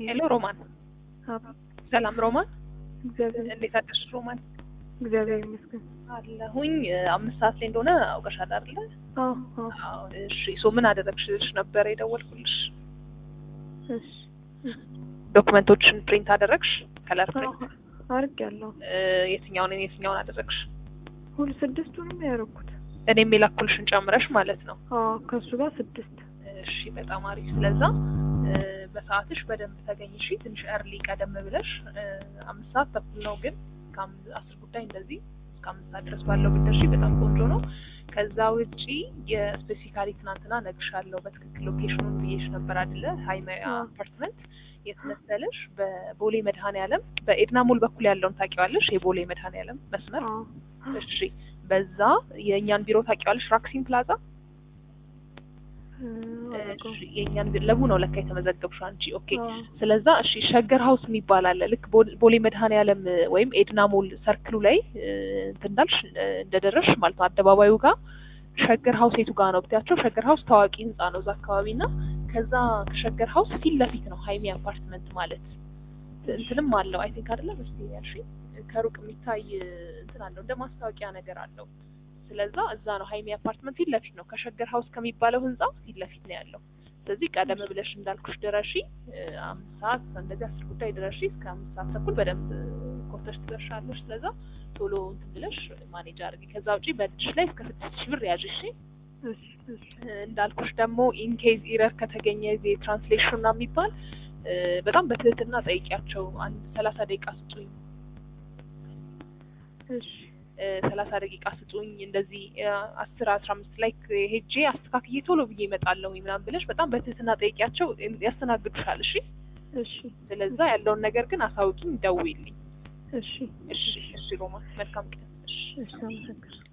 ሄሎ ሮማን፣ አቤት። ሰላም ሮማን፣ እግዚአብሔር እንዴት አደርሽ ሮማን? እግዚአብሔር ይመስገን። አለሁኝ አምስት ሰዓት ላይ እንደሆነ አውቀሻል አይደለ? አዎ አዎ። አዎ። እሺ ሶ ምን አደረግሽ ነበር የደወልኩልሽ? እሺ ዶክመንቶችን ፕሪንት አደረግሽ? ከለር ፕሪንት አድርጌያለሁ። የትኛውን የትኛውን አደረግሽ? ሁሉ ስድስቱንም ያደረኩት። እኔም የላኩልሽን ጨምረሽ ማለት ነው። አዎ ከእሱ ጋር ስድስት። እሺ በጣም አሪፍ። ስለዛ በሰዓትሽ በደንብ ተገኝሽ። ትንሽ እርሊ ቀደም ብለሽ አምስት ሰዓት ተኩል ነው ግን ከአስር ጉዳይ እንደዚህ እስከ አምስት ሰዓት ድረስ ባለው ብትደርሺ በጣም ቆንጆ ነው። ከዛ ውጪ የስፔሲካሊ ትናንትና ነግሻለሁ በትክክል ሎኬሽኑን ብዬሽ ነበር አይደለ? ሀይማያ አፓርትመንት የት መሰለሽ? በቦሌ መድኃኔዓለም በኤድና ሞል በኩል ያለውን ታውቂዋለሽ? የቦሌ መድኃኔዓለም መስመር አዎ እሺ በዛ የእኛን ቢሮ ታውቂዋለሽ? ራክሲን ፕላዛ እሺ የእኛን ቢሮ ለቡ ነው ለካ የተመዘገብሽው አንቺ። ኦኬ ስለዛ እሺ ሸገር ሀውስ የሚባል አለ። ልክ ቦሌ መድኃኔዓለም ወይም ኤድና ሞል ሰርክሉ ላይ እንትን እንዳልሽ እንደደረሽ ማለት ነው አደባባዩ ጋር ሸገር ሀውስ የቱ ጋር ነው ብትያቸው፣ ሸገር ሀውስ ታዋቂ ህንጻ ነው እዛ አካባቢ እና ከዛ ከሸገር ሀውስ ፊት ለፊት ነው ሀይሚ አፓርትመንት ማለት እንትንም አለው አይ ቲንክ አይደለም እስቲ ያልሽኝ ከሩቅ የሚታይ እንትን አለው እንደ ማስታወቂያ ነገር አለው። ስለዛ እዛ ነው ሀይሚ አፓርትመንት ፊት ለፊት ነው ከሸገር ሀውስ ከሚባለው ህንጻ ፊት ለፊት ነው ያለው። ስለዚህ ቀደም ብለሽ እንዳልኩሽ ድረሺ፣ አምስት ሰዓት እንደዚህ አስር ጉዳይ ድረሺ። እስከ አምስት ሰዓት ተኩል በደንብ ኮርተሽ ትደርሻለሽ። ስለዛ ቶሎ እንትን ብለሽ ማኔጅ አድርጊ። ከዛ ውጪ በእጅሽ ላይ እስከ ስድስት ሺህ ብር ያዥ። እሺ እንዳልኩሽ ደግሞ ኢንኬዝ ኢረር ከተገኘ ዜ ትራንስሌሽን ና የሚባል በጣም በትህትና ጠይቂያቸው። አንድ ሰላሳ ደቂቃ ስጡኝ እሺ ሰላሳ ደቂቃ ስጡኝ እንደዚህ አስር አስራ አምስት ላይ ሄጄ አስተካክዬ ቶሎ ብዬ እመጣለሁ ምናምን ብለሽ በጣም በትህትና ጠይቂያቸው፣ ያስተናግዱሻል። እሺ እሺ ስለዛ ያለውን ነገር ግን አሳውቂኝ፣ ደውይልኝ። እሺ እሺ እሺ ሮማ መልካም ቀን። እሺ እሺ አመሰግናለሁ።